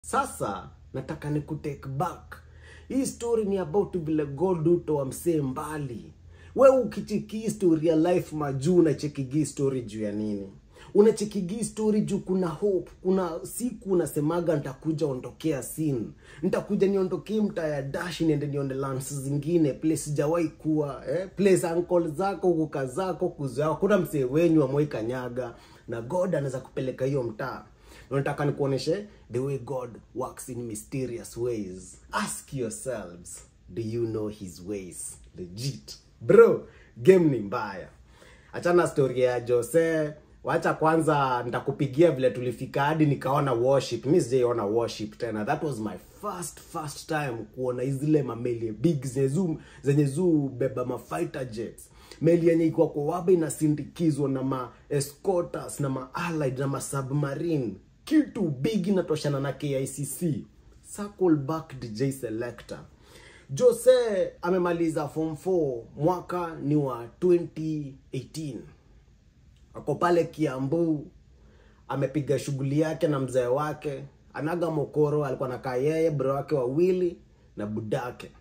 Sasa nataka ni kutake back. Hii story ni about vile God utoa msee mbali. We ukicheki hii story ya life majuu unachekigi story juu ya nini? Unachekigi story juu kuna hope, kuna siku unasemaga nitakuja ondokea sin, nitakuja niondokee mtaa ya dash niende nione lands zingine place sijawahi kuwa eh? place uncle zako kuka zako kuzao, kuna msee wenyu amwai kanyaga na God anaweza kupeleka hiyo mtaa unataka nikuoneshe the way god works in mysterious ways ask yourselves do you know his ways legit bro game ni mbaya achana story ya jose wacha kwanza nitakupigia vile tulifika hadi nikaona worship mi sijaiona worship tena that was my first first time kuona zile mameli big zenye zu zenye zu beba mafighter jets meli yenye iko kwa waba inasindikizwa na ma escorters na ma allied na ma submarine kitu big inatoshana na KICC circle back DJ selector Jose amemaliza form 4 mwaka ni wa 2018 ako pale Kiambu amepiga shughuli yake na mzee wake anaga mokoro alikuwa nakaa yeye bro wake wawili na budake